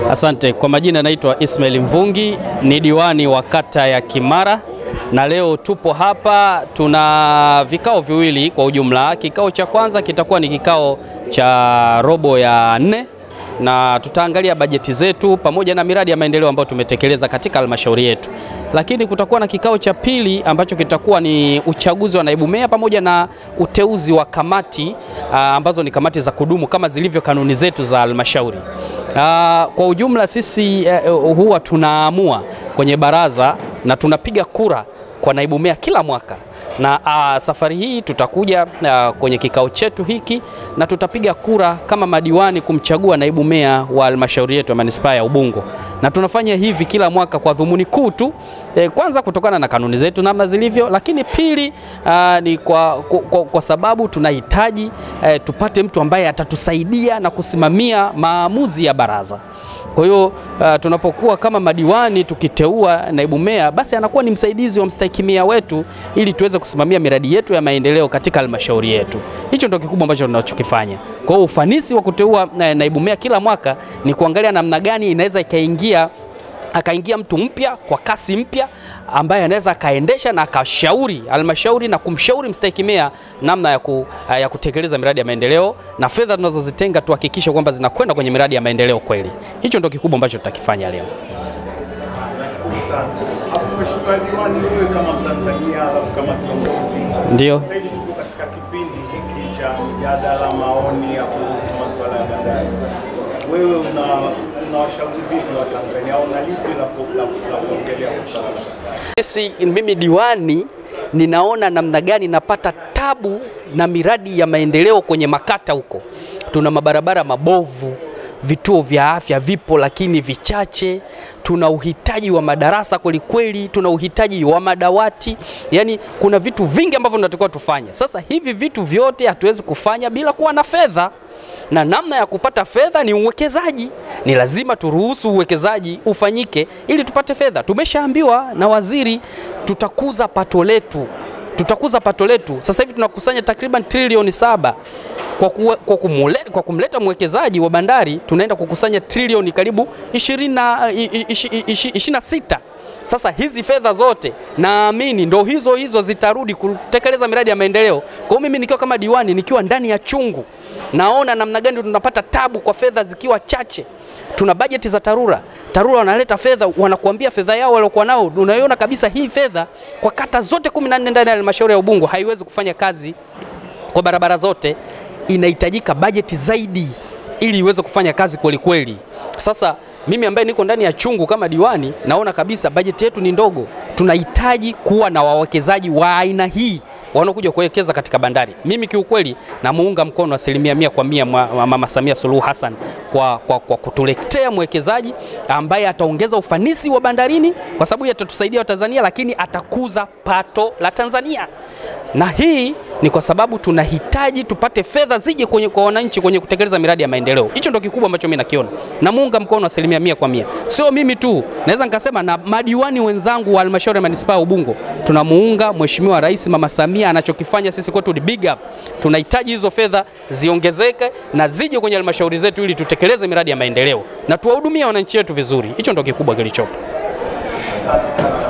Asante. Kwa majina naitwa Ismail Mvungi, ni diwani wa kata ya Kimara na leo tupo hapa, tuna vikao viwili kwa ujumla. Kikao cha kwanza kitakuwa ni kikao cha robo ya nne na tutaangalia bajeti zetu pamoja na miradi ya maendeleo ambayo tumetekeleza katika halmashauri yetu, lakini kutakuwa na kikao cha pili ambacho kitakuwa ni uchaguzi wa naibu meya pamoja na uteuzi wa kamati aa, ambazo ni kamati za kudumu kama zilivyo kanuni zetu za halmashauri. Aa, Kwa ujumla sisi eh, huwa tunaamua kwenye baraza na tunapiga kura kwa naibu meya kila mwaka na uh, safari hii tutakuja uh, kwenye kikao chetu hiki na tutapiga kura kama madiwani kumchagua naibu meya wa halmashauri yetu ya manispaa ya Ubungo, na tunafanya hivi kila mwaka kwa dhumuni kuu tu eh, kwanza kutokana na kanuni zetu namna zilivyo, lakini pili uh, ni kwa, kwa, kwa, kwa sababu tunahitaji eh, tupate mtu ambaye atatusaidia na kusimamia maamuzi ya baraza. Kwa hiyo uh, tunapokuwa kama madiwani tukiteua naibu meya, basi anakuwa ni msaidizi wa mstahiki meya wetu ili tuweze kusimamia miradi yetu ya maendeleo katika halmashauri yetu. Hicho ndio kikubwa ambacho tunachokifanya. Kwa hiyo ufanisi wa kuteua eh, naibu meya kila mwaka ni kuangalia namna gani inaweza ikaingia akaingia mtu mpya kwa kasi mpya ambaye anaweza akaendesha na akashauri halmashauri na kumshauri mstahiki meya namna ya, ku, ya kutekeleza miradi ya maendeleo na fedha tunazozitenga tuhakikishe kwamba zinakwenda kwenye miradi ya maendeleo kweli. Hicho ndio kikubwa ambacho tutakifanya leo. Mheshimiwa Diwani, wewe kama Mtanzania alafu kama kiongozi, Ndio. sasa hivi tuko katika kipindi hiki cha mjadala, maoni ya kuhusu masuala ya bandari. Wewe una unawashauri vipi wa Tanzania au una lipi la ku- la ku- la kuongelea kwa swala la bandari? Sisi mimi diwani ninaona namna gani napata tabu na miradi ya maendeleo kwenye makata huko. Tuna mabarabara mabovu, vituo vya afya vipo lakini vichache. Tuna uhitaji wa madarasa kwelikweli, tuna uhitaji wa madawati, yaani kuna vitu vingi ambavyo tunatakiwa tufanye. Sasa hivi vitu vyote hatuwezi kufanya bila kuwa na fedha na namna ya kupata fedha ni uwekezaji. Ni lazima turuhusu uwekezaji ufanyike ili tupate fedha. Tumeshaambiwa na waziri tutakuza pato letu, tutakuza pato letu. Sasa hivi tunakusanya takriban trilioni saba kwa, kuwe, kwa, kumule, kwa kumleta mwekezaji wa bandari tunaenda kukusanya trilioni karibu 20 na- i- i- ishi- ishi- 26. Sasa hizi fedha zote naamini ndo hizo hizo zitarudi kutekeleza miradi ya maendeleo. Kwa hiyo mimi nikiwa kama diwani, nikiwa ndani ya chungu, naona namna gani tunapata tabu kwa fedha zikiwa chache. Tuna bajeti za TARURA. TARURA wanaleta fedha, wanakuambia fedha yao waliokuwa nao, unaiona kabisa hii fedha kwa kata zote 14 ndani ya halmashauri ya Ubungo haiwezi kufanya kazi kwa barabara zote, inahitajika bajeti zaidi ili iweze kufanya kazi kweli kweli. Sasa mimi ambaye niko ndani ya chungu kama diwani, naona kabisa bajeti yetu ni ndogo. Tunahitaji kuwa na wawekezaji wa aina hii wanaokuja kuwekeza katika bandari. Mimi kiukweli namuunga mkono asilimia mia kwa mia mwa- mwa- Mama Samia Suluhu Hassan kwa, kwa, kwa kutuletea mwekezaji ambaye ataongeza ufanisi wa bandarini, kwa sababu atatusaidia Watanzania, lakini atakuza pato la Tanzania na hii ni kwa sababu tunahitaji tupate fedha zije kwenye kwa wananchi kwenye kutekeleza miradi ya maendeleo. Hicho ndio kikubwa ambacho mimi nakiona. Namuunga mkono asilimia mia kwa mia. Sio mimi tu, naweza nikasema na madiwani wenzangu wa halmashauri ya manispaa ya Ubungo tunamuunga Mheshimiwa Rais Mama Samia, anachokifanya sisi kwetu ni big up. Tunahitaji hizo fedha ziongezeke na zije kwenye halmashauri zetu ili tutekeleze miradi ya maendeleo na tuwahudumia wananchi wetu vizuri. Hicho ndio kikubwa kilichopo. Asante sana.